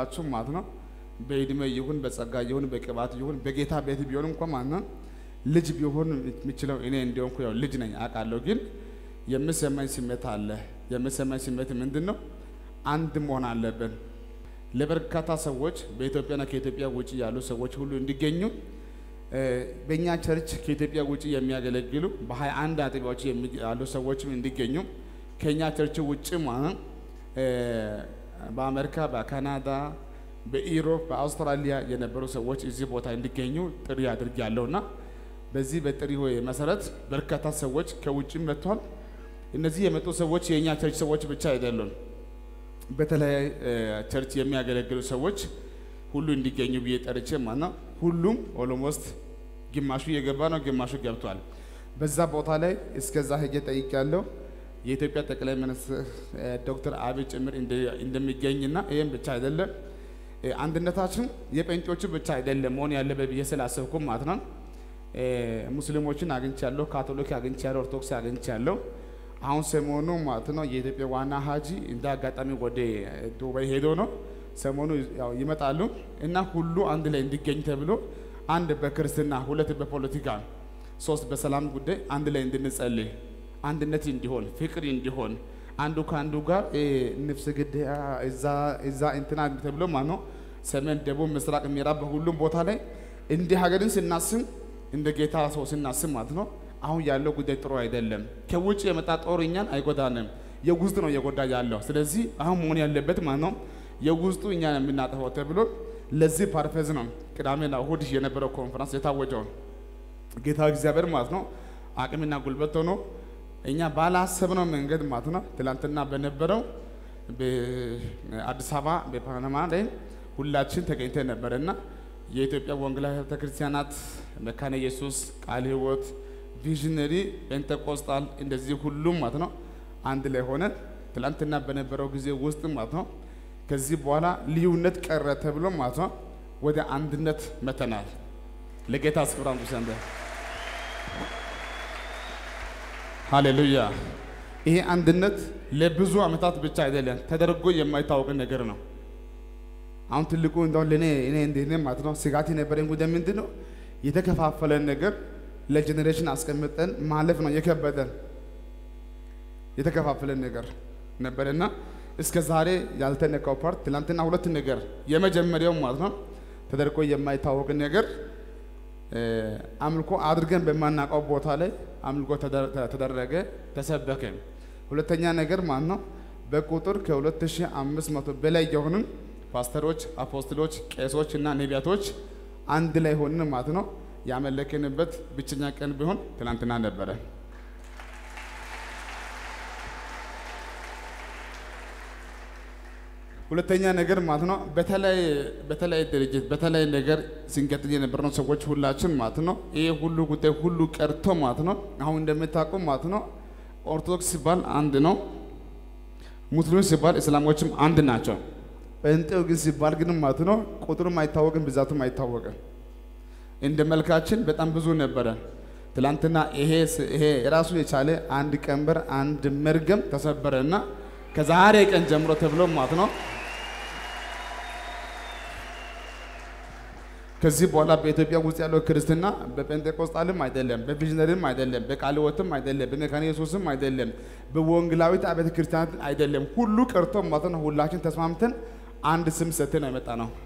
ሁላችሁ ማለት ነው በእድሜ ይሁን በጸጋ ይሁን በቅባት ይሁን በጌታ ቤት ቢሆን እንኳ ማለት ነው ልጅ ቢሆን የሚችለው እኔ እንዲሆንኩ ያው ልጅ ነኝ አውቃለሁ። ግን የምሰማኝ ስሜት አለ። የምሰማኝ ስሜት ምንድን ነው? አንድ መሆን አለብን። ለበርካታ ሰዎች በኢትዮጵያና ከኢትዮጵያ ውጭ ያሉ ሰዎች ሁሉ እንዲገኙ በእኛ ቸርች ከኢትዮጵያ ውጭ የሚያገለግሉ በሀያ አንድ አጥቢያዎች ያሉ ሰዎችም እንዲገኙ ከእኛ ቸርች ውጭ ማለት በአሜሪካ፣ በካናዳ፣ በኢሮፕ፣ በአውስትራሊያ የነበሩ ሰዎች እዚህ ቦታ እንዲገኙ ጥሪ አድርጌያለሁ እና በዚህ በጥሪ መሰረት በርካታ ሰዎች ከውጭ መጥቷል። እነዚህ የመጡ ሰዎች የእኛ ቸርች ሰዎች ብቻ አይደሉም። በተለያየ ቸርች የሚያገለግሉ ሰዎች ሁሉ እንዲገኙ ብዬ ጠርቼ ማለት ነው። ሁሉም ኦሎሞስት ግማሹ የገባ ነው፣ ግማሹ ገብቷል። በዛ ቦታ ላይ እስከዛ ሄጄ ጠይቄያለሁ። የኢትዮጵያ ጠቅላይ ሚኒስትር ዶክተር አብይ ጭምር እንደሚገኝና ይህም ብቻ አይደለም አንድነታችን የጴንጤዎቹ ብቻ አይደለም መሆን ያለበት ብዬ ስላሰብኩ ማለት ነው። ሙስሊሞችን አግኝቻለሁ፣ ካቶሊክ አግኝቻለሁ፣ ኦርቶዶክስ አግኝቻለሁ። አሁን ሰሞኑ ማለት ነው የኢትዮጵያ ዋና ሀጂ እንደ አጋጣሚ ወደ ዱባይ ሄዶ ነው ሰሞኑ ያው ይመጣሉ እና ሁሉ አንድ ላይ እንዲገኝ ተብሎ አንድ በክርስትና ሁለት በፖለቲካ ሶስት በሰላም ጉዳይ አንድ ላይ እንድንጸልይ አንድነት እንዲሆን ፍቅር እንዲሆን አንዱ ከአንዱ ጋር ንፍስ ግድያ እዛ እንትና ተብሎ ማለት ነው ሰሜን፣ ደቡብ፣ ምስራቅ፣ ምዕራብ በሁሉም ቦታ ላይ እንዲህ ሀገርን ስናስብ እንደ ጌታ ሰው ስናስብ ማለት ነው አሁን ያለው ጉዳይ ጥሩ አይደለም። ከውጭ የመጣ ጦር እኛን አይጎዳንም፣ የውስጥ ነው እየጎዳ ያለው። ስለዚህ አሁን መሆን ያለበት ማለት ነው የውስጡ እኛን የምናጠፋው ተብሎ ለዚህ ፐርፐዝ ነው ቅዳሜና እሁድ የነበረው ኮንፈረንስ የታወጀው። ጌታ እግዚአብሔር ማለት ነው አቅምና ጉልበት ሆኖ እኛ ባላሰብነው መንገድ ማለት ነው ትላንትና በነበረው በአዲስ አበባ በፓናማ ላይ ሁላችን ተገኝተን ነበረ እና የኢትዮጵያ ወንጌላዊ ቤተክርስቲያናት መካነ ኢየሱስ፣ ቃለ ሕይወት፣ ቪዥነሪ፣ ፔንቴኮስታል እንደዚህ ሁሉም ማለት ነው አንድ ላይ ሆነን ትላንትና በነበረው ጊዜ ውስጥ ማለት ነው ከዚህ በኋላ ልዩነት ቀረ ተብሎ ማለት ነው ወደ አንድነት መተናል። ለጌታ ስፍራ ዘንድ ሃሌሉያ። ይሄ አንድነት ለብዙ ዓመታት ብቻ አይደለም ተደርጎ የማይታወቅ ነገር ነው። አሁን ትልቁ እንደው ለኔ እኔ እንዴት ማለት ነው ስጋት የነበረኝ ጉዳይ ምንድን ነው የተከፋፈለን ነገር ለጄኔሬሽን አስቀምጠን ማለፍ ነው የከበደን የተከፋፈለን ነገር ነበርና እስከ ዛሬ ያልተነካው ፓርት ትናንትና ሁለት ነገር የመጀመሪያው ማለት ነው ተደርጎ የማይታወቅ ነገር አምልኮ አድርገን በማናውቀው ቦታ ላይ አምልኮ ተደረገ፣ ተሰበከ። ሁለተኛ ነገር ማለት ነው በቁጥር ከ2500 በላይ የሆኑ ፓስተሮች፣ አፖስትሎች፣ ቄሶች እና ነቢያቶች አንድ ላይ ሆንን ማለት ነው ያመለክንበት ብቸኛ ቀን ቢሆን ትናንትና ነበረ። ሁለተኛ ነገር ማለት ነው በተለይ በተለይ ድርጅት በተለይ ነገር ሲንቀጥል የነበርነው ሰዎች ሁላችን ማለት ነው ይሄ ሁሉ ጉዳይ ሁሉ ቀርቶ ማለት ነው አሁን እንደምታውቁ ማለት ነው ኦርቶዶክስ ሲባል አንድ ነው፣ ሙስሊም ሲባል እስላሞችም አንድ ናቸው። ጴንጤው ግን ሲባል ግን ማለት ነው ቁጥሩም አይታወቅም፣ ብዛቱም አይታወቅም። እንደ መልካችን በጣም ብዙ ነበረ። ትላንትና ይሄ ይሄ የራሱ የቻለ አንድ ቀንበር አንድ መርገም ተሰበረ እና ከዛሬ ቀን ጀምሮ ተብሎ ማለት ነው ከዚህ በኋላ በኢትዮጵያ ውስጥ ያለው ክርስትና በጴንጤቆስጣልም አይደለም፣ በቪዥነሪም አይደለም፣ በቃለ ሕይወትም አይደለም፣ በመካነ ኢየሱስም አይደለም፣ በወንጌላዊት አብያተ ክርስቲያናት አይደለም። ሁሉ ቀርቶ ማለት ነው ሁላችን ተስማምተን አንድ ስም ሰጥተን ነው የመጣ ነው።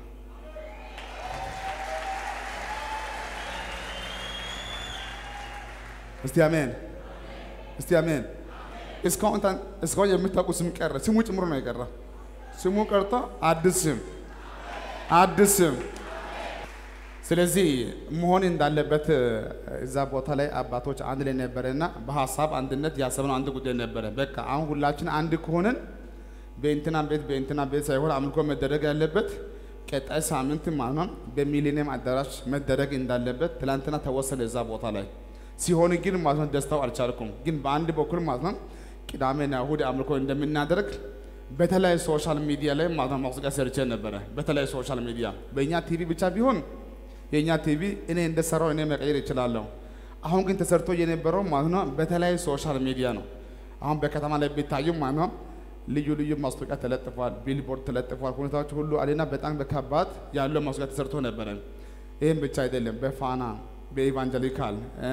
እስቲ አሜን፣ እስቲ አሜን። እስካሁን እስካሁን የምታውቁ ስም ቀረ፣ ስሙ ጭምሮ ነው የቀረ። ስሙ ቀርቶ አዲስ ስም አዲስ ስም ስለዚህ መሆን እንዳለበት እዛ ቦታ ላይ አባቶች አንድ ላይ ነበረ እና በሀሳብ አንድነት ያሰብነው አንድ ጉዳይ ነበረ። በቃ አሁን ሁላችን አንድ ከሆነን በእንትና ቤት በእንትና ቤት ሳይሆን አምልኮ መደረግ ያለበት ቀጣይ ሳምንት ማለት ነው በሚሊኒየም አዳራሽ መደረግ እንዳለበት ትላንትና ተወሰነ እዛ ቦታ ላይ ሲሆን ግን ማለት ነው ደስታው አልቻልኩም። ግን በአንድ በኩል ማለት ነው ቅዳሜና እሁድ አምልኮ እንደምናደርግ በተለያዩ ሶሻል ሚዲያ ላይ ማለት ነው ማስጠንቀቂያ ሰርቼ ነበረ። በተለያዩ ሶሻል ሚዲያ በእኛ ቲቪ ብቻ ቢሆን የእኛ ቲቪ እኔ እንደሰራው እኔ መቀየር እችላለሁ። አሁን ግን ተሰርቶ የነበረው ማለት ነው በተለያዩ ሶሻል ሚዲያ ነው። አሁን በከተማ ላይ ቢታዩ ማለት ነው ልዩ ልዩ ማስታወቂያ ተለጥፏል፣ ቢልቦርድ ተለጥፏል። ሁኔታዎች ሁሉ አሌና በጣም በከባድ ያለው ማስታወቂያ ተሰርቶ ነበረ። ይህም ብቻ አይደለም፣ በፋና በኢቫንጀሊካል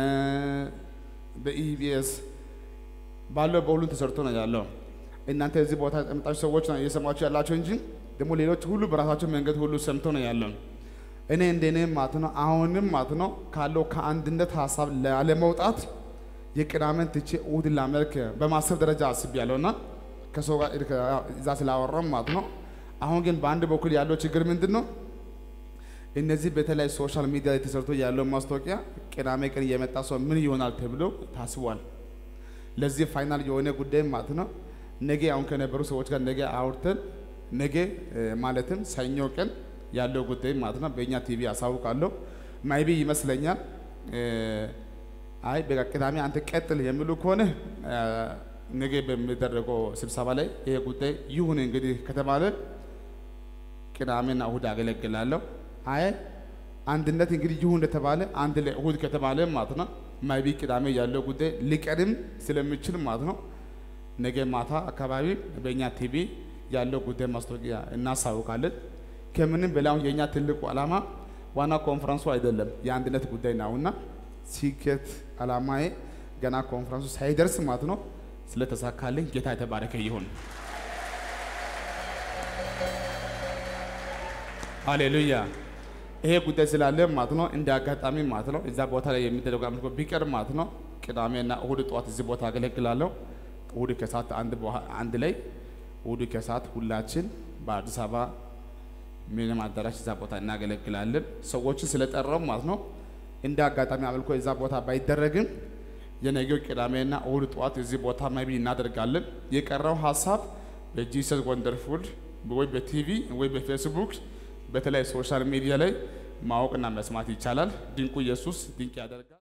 በኢቢኤስ ባለው በሁሉም ተሰርቶ ነው ያለው። እናንተ እዚህ ቦታ የመጣችሁ ሰዎች ነው እየሰማችሁ ያላቸው እንጂ ደግሞ ሌሎች ሁሉ በራሳቸው መንገድ ሁሉ ሰምቶ ነው ያለው። እኔ እንደኔ ማለት ነው አሁንም ማለት ነው ካለው ከአንድነት ሀሳብ ላለመውጣት የቅዳሜን ትቼ እሑድን ላመልክ በማሰብ ደረጃ አስቤያለሁ እና ከሰው ጋር እዛ ስላወራም ማለት ነው። አሁን ግን በአንድ በኩል ያለው ችግር ምንድን ነው? እነዚህ በተለይ ሶሻል ሚዲያ ላይ ተሰርቶ ያለው ማስታወቂያ ቅዳሜ ቀን የመጣ ሰው ምን ይሆናል ተብሎ ታስቧል። ለዚህ ፋይናል የሆነ ጉዳይ ማለት ነው ነገ አሁን ከነበሩ ሰዎች ጋር ነገ አውርተን ነገ ማለትም ሰኞ ቀን ያለው ጉዳይ ማለት ነው በእኛ ቲቪ አሳውቃለሁ። ማይቢ ይመስለኛል አይ በቃ ቅዳሜ አንተ ቀጥል የሚሉ ከሆነ ነገ በሚደረገው ስብሰባ ላይ ይሄ ጉዳይ ይሁን እንግዲህ ከተባለ ቅዳሜና እሁድ አገለግላለሁ። አይ አንድነት እንግዲህ ይሁን እንደተባለ አንድ ላይ እሁድ ከተባለ ማለት ነው ማይቢ ቅዳሜ ያለው ጉዳይ ሊቀርም ስለሚችል ማለት ነው ነገ ማታ አካባቢ በእኛ ቲቪ ያለው ጉዳይ ማስታወቂያ እናሳውቃለን። ከምንም በላይ የእኛ ትልቁ ዓላማ ዋና ኮንፈረንሱ አይደለም የአንድነት ጉዳይ ነውና ሲኬት ዓላማዬ ገና ኮንፈረንሱ ሳይደርስ ማለት ነው ስለተሳካልኝ ጌታ የተባረከ ይሁን። ሃሌሉያ። ይሄ ጉዳይ ስላለ ማለት ነው እንደ አጋጣሚ ማለት ነው እዛ ቦታ ላይ የሚደረገው አምልኮ ቢቀር ማለት ነው ቅዳሜና እሁድ ጠዋት እዚህ ቦታ አገለግላለሁ። እሁድ ከሰዓት አንድ አንድ ላይ እሁድ ከሰዓት ሁላችን በአዲስ አበባ ሚኒማ አዳራሽ እዛ ቦታ እናገለግላለን። ሰዎችን ስለጠራው ማለት ነው እንደ አጋጣሚ አምልኮ እዛ ቦታ ባይደረግም የነገው ቅዳሜና እሁድ ጠዋት እዚህ ቦታ ማይቢ እናደርጋለን። የቀረው ሀሳብ በጂሰስ ወንደርፉል ወይ በቲቪ ወይ በፌስቡክ በተለይ ሶሻል ሚዲያ ላይ ማወቅና መስማት ይቻላል። ድንቁ ኢየሱስ ድንቅ ያደርጋል።